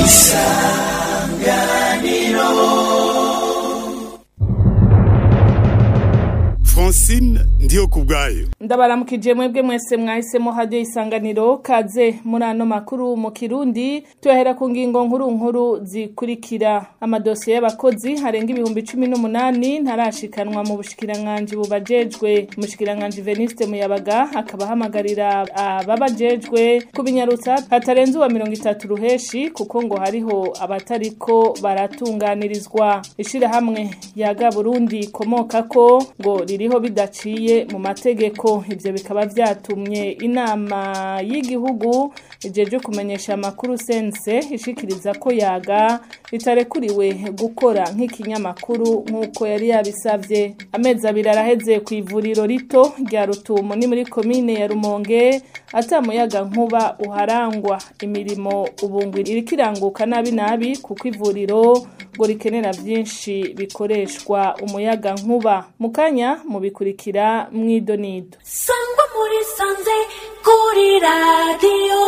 francine ndiyo ku bwayo ndabaramukije mwebwe mwese mwahisemo hadiyo isanganiro kaze muri ano makuru mu kirundi tuyahera ku ngingo nkuru nkuru zikurikira amadosiye y'abakozi harenga ibihumbi cumi n'umunani ntarashikanwa mu bushikiranganji bubajejwe umushikiranganji veniste muyabaga akaba ahamagarira ababajejwe kubinyarutsa hatarenze uwa mirongo itatu ruheshi kuko ngo hariho abatariko baratunganirizwa ishirahamwe yaga burundi komokako ngo ririho bidaciye mu mategeko ivyo bikaba vyatumye inama y'igihugu ijeje kumenyesha amakuru sense ishikiriza ko yaga itarekuriwe gukora nk'ikinyamakuru nk'uko yari yabisavye amezi abiri araheze ku ivuriro rito rya rutumo ni muri komine ya rumonge atamuyaga nkuba uharangwa imirimo ubungu iriko iranguka nabi nabi kuko ivuriro ngo rikenera vyinshi bikoreshwa umuyaga nkuba mukanya mubikurikira mwidonido sangwa muri sanze kuri radiyo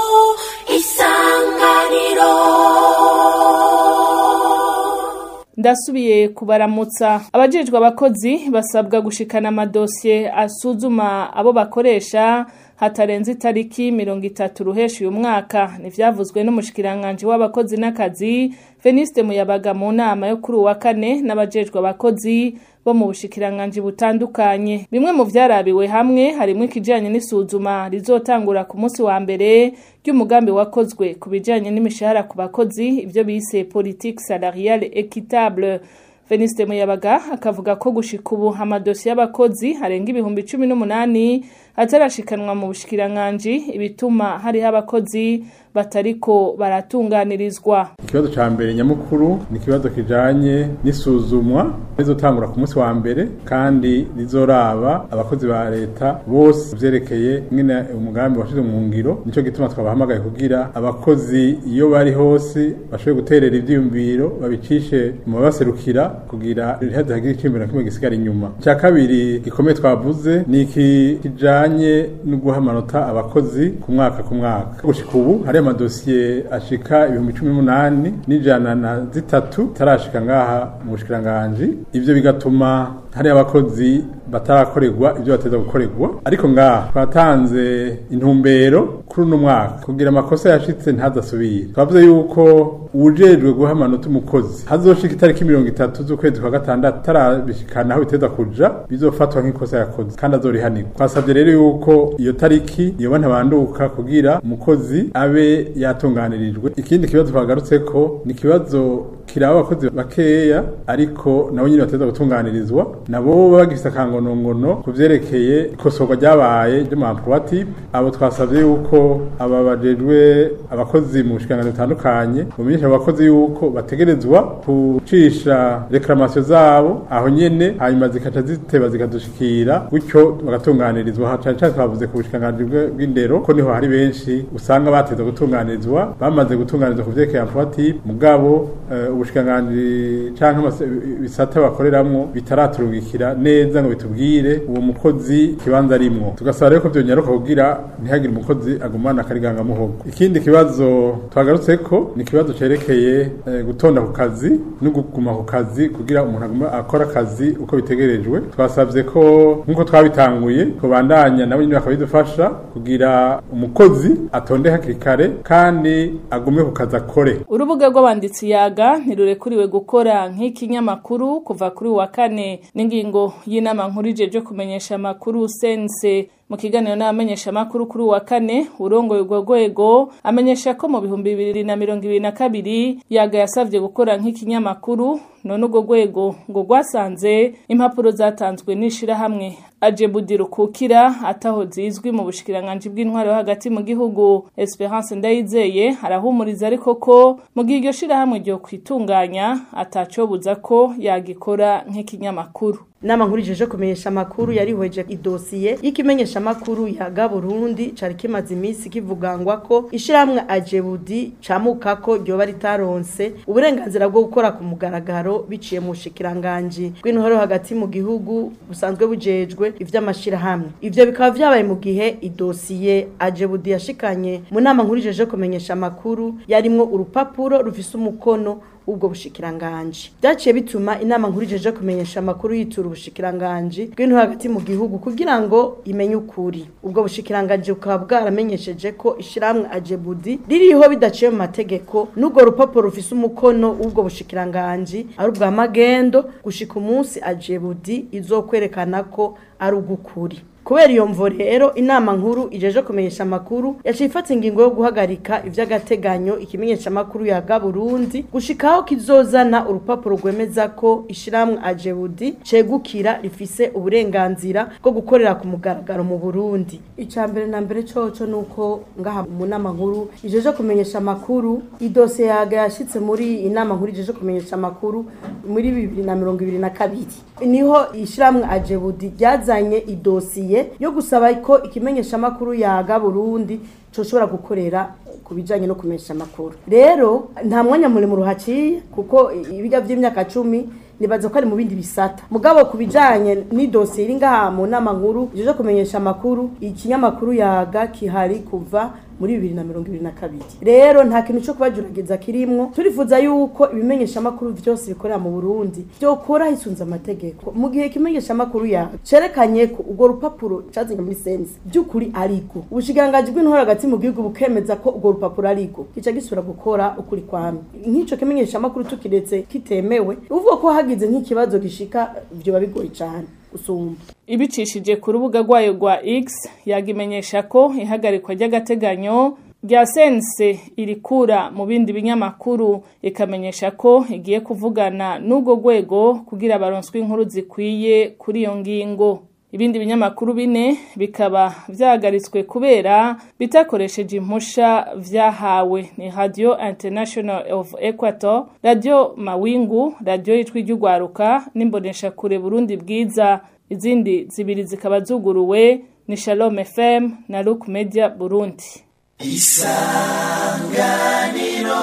isanganiro ndasubiye kubaramutsa abajejwe abakozi basabwa gushikana amadosiye asuzuma abo bakoresha hatarenze itariki mirongo itatu ruheshi uyu mwaka ntivyavuzwe n'umushikiranganji w'abakozi n'akazi veniste muyabaga mu nama yo kuri uwa kane n'abajejwe abakozi bo mu bushikiranganji butandukanye bimwe mu vyarabiwe hamwe harimwo ikijanye n'isuzuma rizotangura ku munsi wa mbere ry'umugambi wakozwe ku bijanye n'imishahara ku bakozi ivyo bise politique salariale équitable Veniste Muyabaga akavuga ko gushika ubu amadosiye y'abakozi harenga ibihumbi cumi n'umunani atarashikanwa mu bushikiranganji ibituma hariho abakozi batariko baratunganirizwa ikibazo ca mbere nyamukuru ni ikibazo kijanye n'isuzumwa rizotangura ku munsi wa mbere kandi rizoraba abakozi ba leta bose vyerekeye nyene umugambi washizwe mu ngiro nico gituma twabahamagaye kugira abakozi iyo bari hose bashoboye guterera ivyiyumviro babicishe mu babaserukira kugira ntihaze hagire iciyumviro na kimwe gisigara inyuma icya kabiri gikomeye twavuze ni iki kijanye no guha amanota abakozi ku mwaka ku mwaka gushika ubu hari amadosiye ashika ibihumbi cumi n'umunani n'ijana na zitatu tarashika ngaha mu bushikiranganji ivyo bigatuma hari abakozi batarakorerwa ibyo bateza gukorerwa ariko ngaha twatanze intumbero kuri uno mwaka kugira amakosa yashitse ntazasubire twavuze yuko uwujejwe guha amanota umukozi hazoshika itariki mirongo itatu z'ukwezi kwa gatandatu tarabishikana aho biteza kuja bizofatwa nk'ikosa yakoze kandi azorihanirwa twasabye rero yuko iyo tariki yoba ntabanduka kugira umukozi abe yatunganirijwe ikindi kibazo twagarutseko ni ikibazo kiraba abakozi bakeya ariko nabo nyine bateza gutunganirizwa nabo baba bagifise akangonongono ku vyerekeye ikosorwa ryabaye ryo mu emploi abo twasavye yuko aba bajejwe abakozi mu bushikiranganji butandukanye bumenyesha abakozi yuko bategerezwa kucisha reklamasiyo zabo aho nyene hanyuma zikaca ziteba zikadushikira gutyo bagatunganirizwa cane cane twavuze ku bushikiranganji bw'indero ko niho hari benshi usanga bateza gutunganirizwa bamaze gutunganirizwa ku vyerekeye emploi mugabo uh, ubushikiranganji canke ibisata bakoreramwo bitaraturungikira neza ngo bitubwire uwo mukozi ikibanza arimwo tugasaba rero ko vyonyaruka kugira ntihagire umukozi agumana akariganga muhogo ikindi kibazo twagarutseko ni ikibazo cerekeye eh, gutonda ku kazi no kuguma ku kazi kugira umuntu aguma akora akazi uko bitegerejwe twasavye ko nk'uko twabitanguye kubandanya nabo nyine bakabidufasha kugira umukozi atonde hakiri kare kandi agume ku kazi akore urubuga rw'abanditsi yaga ntirurekuriwe gukora nk'ikinyamakuru kuva kuri wa kane n'ingingo y'inama nkuru ijeje kumenyesha amakuru sense mu kiganiro n'abamenyesha amakuru kuri wa kane urongoye urwo rwego amenyesha ko mu bihumbi bibiri na mirongo ibiri na kabiri yaga yasavye gukora nk'ikinyamakuru none urwo rwego ngo rwasanze impapuro zatanzwe n'ishirahamwe ajebudi rukukira ataho zizwi mu bushikiranganji bw'intwaro hagati mu gihugu Esperance Ndayizeye arahumuriza ariko ko mu gihe iryo shirahamwe ryo kwitunganya atacobuza ko yagikora nk'ikinyamakuru inama nkuru ijeje kumenyesha amakuru yarihweje idosiye y'ikimenyesha amakuru ya Burundi cari kimaze iminsi kivugangwa ko ishiramwe ajebudi camuka ko ryoba ritaronse uburenganzira bwo gukora ku mugaragaro biciye mu shikiranganje rw'intore hagati mu gihugu busanzwe bujejwe ivy'amashirahamwe ivyo bikaba vyabaye mu gihe idosiye ajebudi yashikanye mu nama nkuru ijeje kumenyesha amakuru yarimwo urupapuro rufise umukono ubwo bushikiranganje byaciye bituma inama nkuru ijeje kumenyesha amakuru yitura ubushikiranganje bw'intu hagati mu gihugu kugira ngo imenye ukuri ubwo bushikiranganje bukaba bwaramenyesheje ko ishiramwe ajebudi ririho bidaciye mu mategeko n'ubwo rupapuro rufise umukono w'ubwo bushikiranganje ari ubwa magendo gushika umunsi ajebudi izokwerekana ko ari ugukuri kubera iyo mvo rero inama nkuru ijeje kumenyesha amakuru yaciye ifata ingingo yo guhagarika ivy'agateganyo ikimenyesha amakuru ya Burundi gushikaho kizozana urupapuro rwemeza ko ishiramwe ajebudi cegukira rifise uburenganzira bwo gukorera ku mugaragaro mu Burundi icambere na mbere coco nuko ngaha mu nama nkuru ijeje kumenyesha amakuru idose yaga yashitse muri inama nkuru ijeje kumenyesha amakuru muri 2022 niho ishiramwe ajebudi ryazanye idosiye yo gusaba ko ikimenyesha amakuru yaga Burundi coshobora gukorera ku bijanye no kumenyesha amakuru rero nta mwanya muri mu ruhaciye kuko ibiga vy'imyaka cumi nibaza ko ari mu bindi bisata mugabo ku bijanye n'idosiye iri ngaha mu nama nkuru ijeje kumenyesha amakuru ikinyamakuru yaga kihari kuva muri bibiri na mirongo ibiri na kabiri rero nta kintu cyo kubajuragiza kirimwo turifuza yuko ibimenyesha amakuru vyose bikorera mu Burundi vyokora hisunze amategeko mu gihe ikimenyesha amakuru ya cerekanye ko urwo rupapuro cazanye muri sense by'ukuri ariko ubushikiranganji bw'intore hagati mu gihugu bukemeza ko urwo rupapuro ariko kica gisubira gukora ukuri kwame nk'ico kimenyesha amakuru tukiretse kitemewe uvuga ko hagize nk'ikibazo gishika vyoba bigoye cane usumba ibicishije ku rubuga rwayo rwa X yagimenyesha ko ihagarikwa ry'agateganyo rya sense irikura mu bindi binyamakuru ikamenyesha ko igiye kuvugana n'ubwo rwego kugira baronswe inkuru zikwiye kuri iyo ngingo ibindi binyamakuru bine bikaba vyahagaritswe kubera bitakoresheje impusha vyahawe ni Radio International of Equator, Radio Mawingu, Radio Yitwi ry'Ugwaruka n'imbonesha kure Burundi bwiza izindi zibiri zikaba zuguruwe ni Shalom FM na Look Media Burundi isanganiro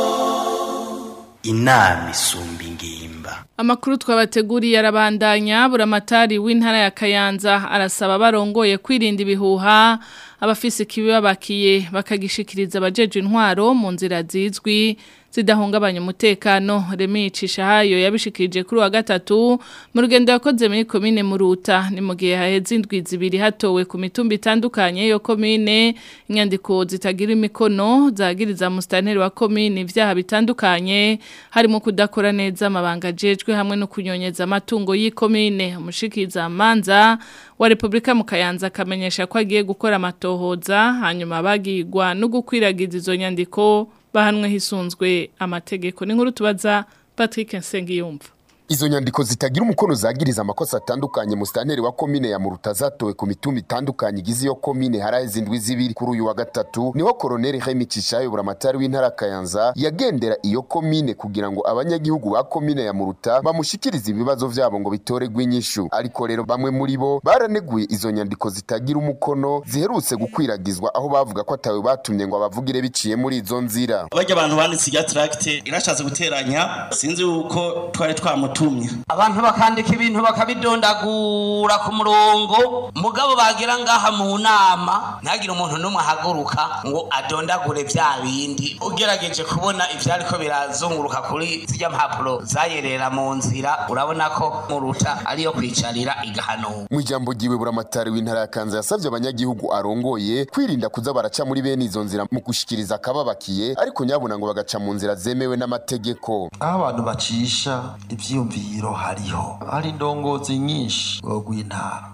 inama isumba ingimba Amakuru twabateguriye arabandanya buramatari w'intara ya Kayanza arasaba barongoye kwirinda ibihuha abafise ikibabakiye bakagishikiriza abajeje intwaro mu nzira zizwi zidahungabanya umutekano remicisha hayo yabishikirije kuri wa gatatu mu rugendo yakoze muri komine Muruta ni mu gihe haheze indwi zibiri hatowe ku mitumba itandukanye yo komine inyandiko zitagira imikono zagiriza mustanteri wa komine ivyaha bitandukanye harimo kudakora neza amabanga jejwe hamwe no kunyonyeza amatungo y'ikomine umushikiza manza wa Republika mu Kayanza akamenyesha ko agiye gukora amatohoza hanyuma bagirwa no gukwiragiza izo nyandiko bahanwe hisunzwe amategeko ni nkuru tubaza Patrick Nsengiyumva Izo nyandiko zitagira umukono zagiriza amakosa atandukanye mustanteri wa komine ya Muruta zatowe ku mitumba itandukanye igize iyo komine haraheze indwi zibiri kuri uyu wa gatatu niho koroneli Remy Cishayo buramatari w'intara Kayanza yagendera iyo komine kugira ngo abanyagihugu ba komine ya Muruta bamushikirize ibibazo vyabo ngo bitoregwe inyishu ariko rero bamwe muri bo baraneguye izo nyandiko zitagira umukono ziherutse gukwiragizwa aho bavuga ko atawe batumye ngo abavugire biciye muri izo nzira barya abantu banditse irya tracte irashatse guteranya sinzi uko twari twamutu abantu bakandika ibintu bakabidondagura ku murongo mugabo bagira ngaha mu nama ntagire umuntu n'umwe ahaguruka ngo adondagure vya bindi ugerageje kubona ivyariko birazunguruka kuri zirya mpapuro zayerera mu nzira urabona ko muruta ariyo kwicarira igahanuka mu ijambo ryiwe buramatari w'intara ya kanza yasavye abanyagihugu arongoye kwirinda kuza baraca muri bene izo nzira mu gushikiriza akababakiye ariko nyabuna ngo bagaca mu nzira zemewe n'amategeko aho abantu bacisha ivyiyumviro hariho hari indongozi nyinshi rw'intara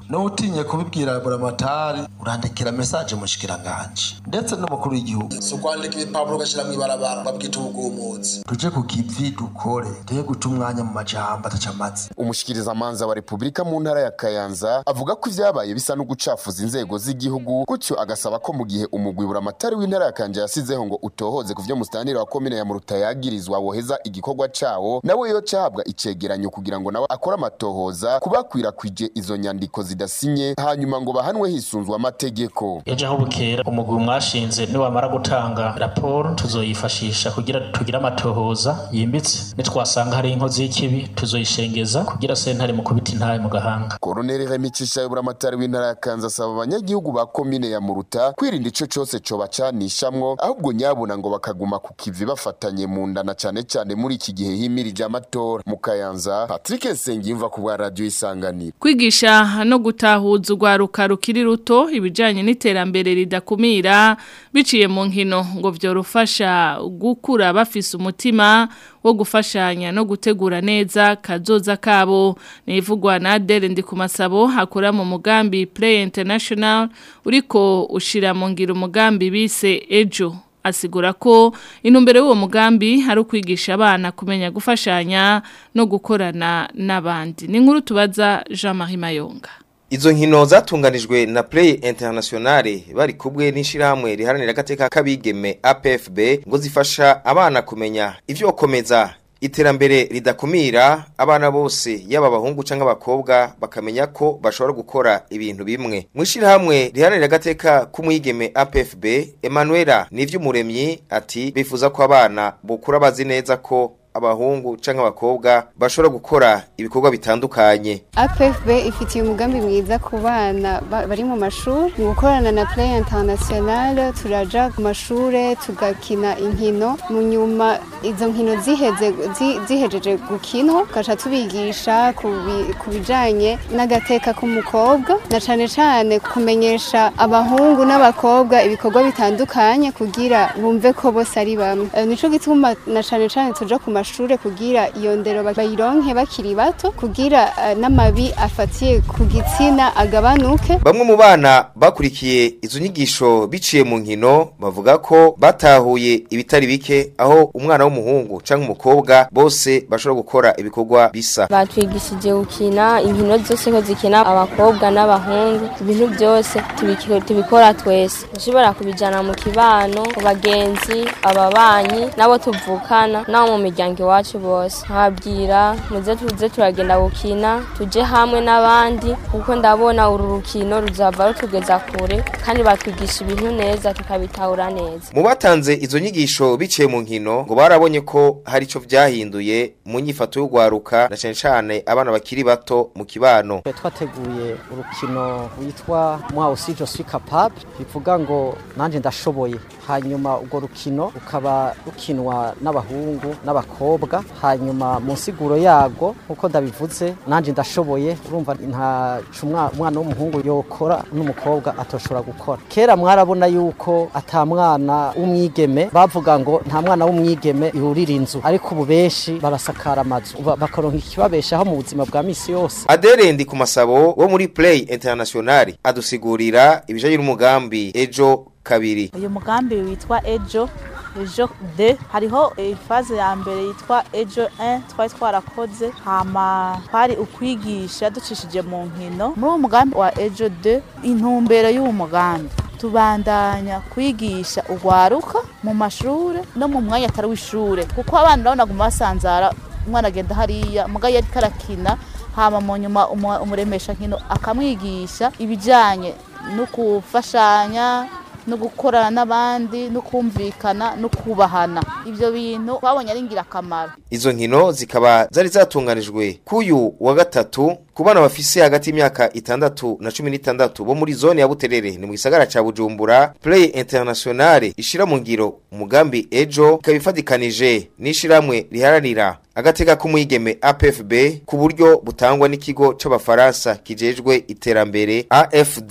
n'utinye kubibwira buramatari urandikira message mushikiranganje ndetse n'umukuru w'igihugu si ukwandika ibipapuro ugashyira mu ibarabara babwita ubwumutsi tuje ku kivi dukore tuye guta umwanya mu majambo ataca amatsi umushikirizamanza wa repubulika mu ntara ya kayanza avuga ko ivyabaye bisa no gucafuza inzego z'igihugu gutyo agasaba ko mu gihe umugwi buramatari w'intara ya kanje yasizeho ngo utohoze ku vyo mustanire wa komine ya muruta yagirizwa woheza igikorwa cawo nawe yo cahabwa icegeranyo kugira ngo nawe akore amatohoza kubakwirakwije izo nyandiko zidasinye hanyuma ngo bahanwe hisunzwe amategeko ejo aho bukera umugwi mwashinze niwamara gutanga raporo tuzoyifashisha kugira tugire amatohoza yimbitse nitwasanga hari inkozi y'ikibi tuzoyishengeza kugira sentare mu kubita intaye mu gahanga koroneli remicisha y'uburamatari w'intara ya kanza asaba abanyagihugu ba komine ya muruta kwirinda ico cose cobacanishamwo ahubwo nyabuna ngo bakaguma ku kivi bafatanye mu nda na cane cane muri iki gihe himirije amatora mu kayanza patrick nsengiyumva ku bwa radiyo isanganiro kwigisha no gutahuza urwaruka rukiri ruto ibijyanye n'iterambere ridakumira biciye mu nkino ngo byorufasha gukura bafise umutima wo gufashanya no gutegura neza kazoza kabo nivugwa na Adele ndi ku masabo hakora mu mugambi Play International uriko ushira mu ngiro umugambi bise Ejo asigura ko intumbero y'uwo mugambi hari ukwigisha abana kumenya gufashanya no gukorana n'abandi ni nkuru tubaza Jean Marie Mayonga Izo nkino zatunganijwe na Play Internationale bari kubwe n'ishirahamwe riharanira agateka kabigeme APFB ngo zifasha abana kumenya ivyo komeza iterambere ridakumira abana bose yaba abahungu canke abakobwa bakamenya ko bashobora gukora ibintu bimwe mwishirahamwe riharanira agateka k'umwigeme APFB Emmanuela Nivyumuremyi ati bifuza ko abana bukura bazi neza ko abahungu canke abakobwa bashobora gukora ibikorwa bitandukanye APFB ifitiye umugambi mwiza ku bana bari mu mashuri mu gukorana na Play International turaja ku mashure tugakina inkino mu nyuma izo nkino ziheze zihejeje gukinwa tugaca tubigisha ku bijanye n'agateka k'umukobwa na cane cane kumenyesha abahungu n'abakobwa ibikorwa bitandukanye kugira bumve ko bose ari bamwe nico gituma na cane cane tuja ku mashure kugira iyo ndero bayironke bakiri bato kugira n'amabi afatiye ku gitsina agabanuke bamwe mu bana bakurikiye izo nyigisho biciye mu nkino bavuga ko batahuye ibitari bike aho umwana w'umuhungu canke umukobwa bose bashobora gukora ibikorwa bisa batwigishije gukina inkino zose ko zikina abakobwa n'abahungu ibintu byose tubikora twese ushobora kubijana mu kibano ku bagenzi ababanyi nabo tuvukana nabo mu miryango iwacu bose nkabwira muze tuze turagenda gukina tuje hamwe n'abandi kuko ndabona uru rukino ruzava rutugeza kure kandi batwigisha ibintu neza tukabitahura neza mu batanze izo nyigisho biciye mu nkino ngo barabonye ko hari ico vyahinduye mu nyifato y'ugwaruka na cane cane abana bakiri bato mu kibano twateguye urukino witwa moi aussi je suis capable bivuga ngo nanje ndashoboye hanyuma urwo rukino rukaba rukinwa n'abahungu n'abakobwa hanyuma mu nsiguro yago nkuko ndabivuze nanje ndashoboye urumva nta umwana w'umuhungu yokora n'umukobwa atoshobora gukora kera mwarabona yuko ata mwana w'umwigeme bavuga ngo nta mwana w'umwigeme yurira inzu ariko ubu benshi barasakara amazu bakaronka ikibabeshaho mu buzima bwa misi yose Adere ndi ku masabo wo muri Play International adusigurira ibijanye n'umugambi ejo kabiri uyu mugambi witwa ejo ejo de hariho ifaze ya mbere yitwa ejo 1 twari twarakoze hama twari ukwigisha ducishije mu nkino muri uwo mugambi wa ejo de intumbero y'uwo mugambi tubandanya kwigisha urwaruka mu mashure no mu mwanya atari w'ishure kuko abana urabona guma basanzara umwana agenda hariya muga yari karakina hama mu nyuma umuremesha nkino akamwigisha ibijyanye no gufashanya no gukorana n'abandi no kumvikana no kubahana ibyo bintu twabonye ari ingirakamaro izo nkino zikaba zari zatunganijwe kuyu wa gatatu ku bana bafise hagati y'imyaka itandatu na cumi n'itandatu bo muri zone ya buterere ni mu gisagara ca bujumbura play internationale ishira mu ngiro umugambi ejo ikaba ifatikanije n'ishiramwe riharanira agateka k'umwigeme APFB ku buryo butangwa n'ikigo c'abafaransa kijejwe iterambere AFD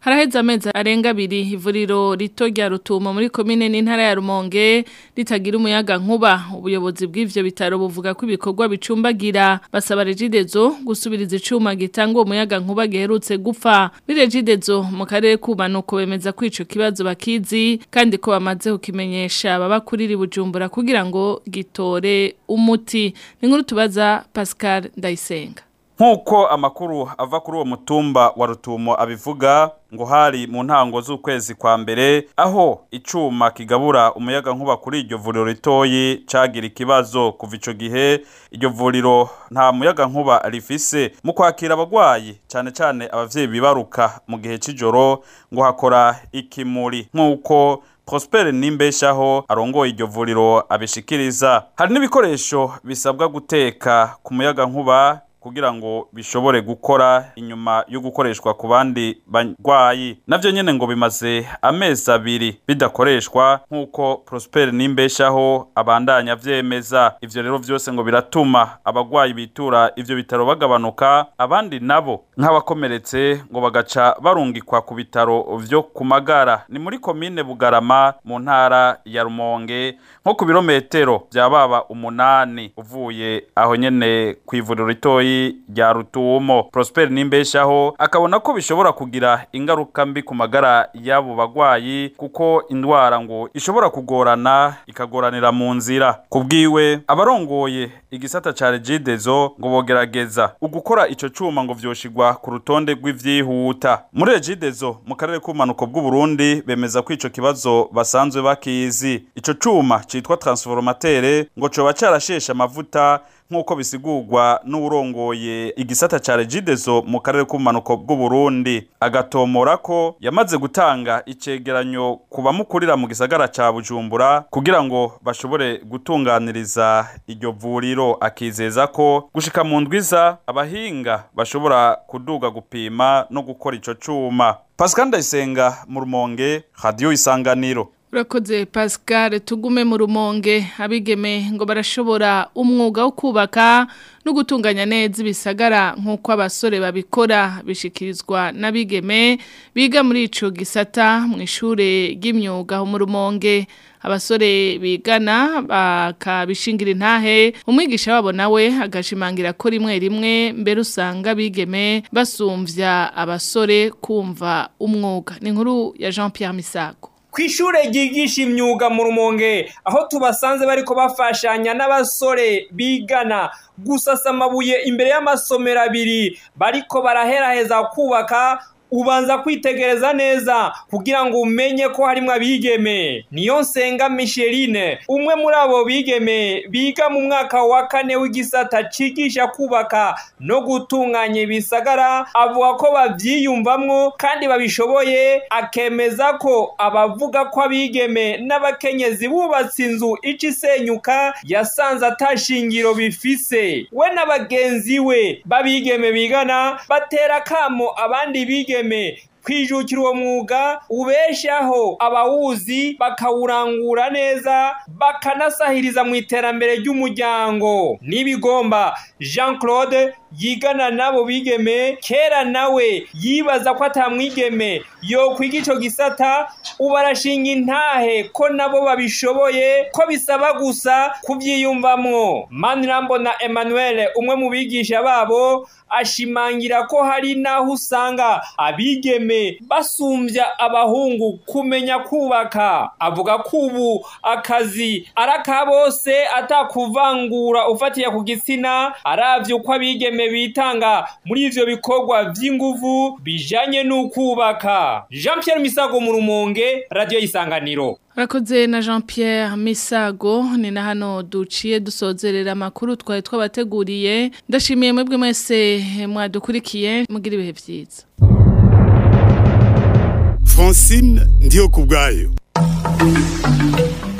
haraheze amezi arenga abiri ivuriro rito rya rutumo muri komine n'intara ya rumonge ritagira umuyaga nkuba ubuyobozi bw'ivyo bitaro buvuga ko ibikorwa bicumbagira basaba regidezo gusubiriza icuma gitanga uwo muyaga nkuba giherutse gupfa muri regidezo mu karere kubanuko bemeza ko ico kibazo bakizi kandi ko bamaze kukimenyesha baba kuriri bujumbura kugira ngo gitore umuti ni nkuru tubaza Pascal Ndayisenga Nkuko amakuru ava kuri uwo mutumba wa rutumo abivuga ngo hari mu ntango z'ukwezi kwa mbere aho icuma kigabura umuyaga nkuba kuri iryo vuriro ritoyi cagira ikibazo kuva ico gihe iryo vuriro nta muyaga nkuba rifise mu kwakira abagwayi cane cane abavyeyi bibaruka mu gihe c'ijoro ngo hakora ikimuri nk'uko Prosper Nimbeshaho arongoye iryo vuriro abishikiriza hari n'ibikoresho bisabwa guteka ku muyaga nkuba kugira ngo bishobore gukora inyuma yo gukoreshwa ku bandi barwayi navyo nyene ngo bimaze amezi abiri bidakoreshwa nk'uko Prosper Nimbeshaho abandanya vyemeza ivyo rero vyose ngo biratuma abagwayi bitura ivyo bitaro bagabanuka abandi nabo nk'abakomeretse ngo bagaca barungikwa ku bitaro vyo ku magara ni muri komine Bugarama mu ntara ya Rumonge nko ku birometero vya baba umunani uvuye aho nyene kw'ivuriro ritoyi rya rutumo Prosper Nimbeshaho akabona ko bishobora kugira ingaruka mbi ku magara y'abo bagwayi kuko indwara ngo ishobora kugorana ikagoranira mu nzira kubwiwe abarongoye igisata ca Regidezo ngo bogerageza ugukora ico cuma ngo vyoshigwa ku rutonde rw'ivyihuta muri Regidezo mu karere k'umanuko bw'u Burundi bemeza ko ico kibazo basanzwe bakizi ico cuma citwa transformateur ngo coba carashesha amavuta nk'uko bisigurwa n'uwurongoye igisata ca Regidezo mu karere k'umanuko bw'u Burundi agatomora ko yamaze gutanga icegeranyo ku bamukurira mu gisagara ca Bujumbura kugira ngo bashobore gutunganiriza iryo vuriro akizeza ko gushika mu ndwiza abahinga bashobora kuduga gupima no gukora ico cuma Pascal Ndayisenga mu Rumonge Radio Isanganiro Urakoze Pascal tugume mu rumonge abigeme ngo barashobora umwuga wo kubaka no gutunganya neza ibisagara nk'uko abasore babikora bishikirizwa n'abigeme biga muri ico gisata mu ishure ry'imyuga ho mu rumonge abasore bigana bakabishingira intahe umwigisha wabo nawe agashimangira ko rimwe rimwe mbere usanga bigeme basumvya abasore kumva umwuga ni inkuru ya Jean Pierre Misago Kwishure ryigisha imyuga mu rumonge aho tubasanze bariko bafashanya n'abasore bigana gusasa amabuye imbere y'amasomero abiri bariko baraheraheza kubaka ubanza kwitegereza neza kugira ngo umenye ko harimwo abigeme niyo nsenga Micheline umwe muri abo bigeme biga mu mwaka wa kane w'igisata cigisha kubaka no gutunganya ibisagara avuga ko bavyiyumvamwo kandi babishoboye akemeza ko abavuga ko abigeme n'abakenyezi bubatse inzu ica isenyuka yasanze atashingiro bifise we na bagenzi we babigeme bigana batera kamo abandi bigeme kwijukira uwo mwuga ubeshaho abawuzi bakawurangura neza bakanasahiriza mu iterambere ry'umuryango n'ibigomba jean claude yigana nabo bigeme kera nawe yibaza ko atamwigeme yo kwiga ico gisata ubu arashinga intahe ko nabo babishoboye ko bisaba gusa kuvyiyumvamwo manirambo na emmanuel umwe mu bigisha babo ashimangira ko hari naho usanga abigeme basumvya abahungu kumenya kubaka avuga ko ubu akazi ari aka bose atakuvangura ufatiye ku gitsina aravye uko abigeme bitanga muri ivyo bikorwa vy'inguvu bijanye n'ukubaka jean pierre misago mu rumonge radiyo y'isanganiro Rakoze na Jean Pierre Misago ni na hano duciye dusozerera amakuru twari twabateguriye ndashimiye mwebwe mwese mwadukurikiye mugira ibihe byiza Francine ndiyo kubgayo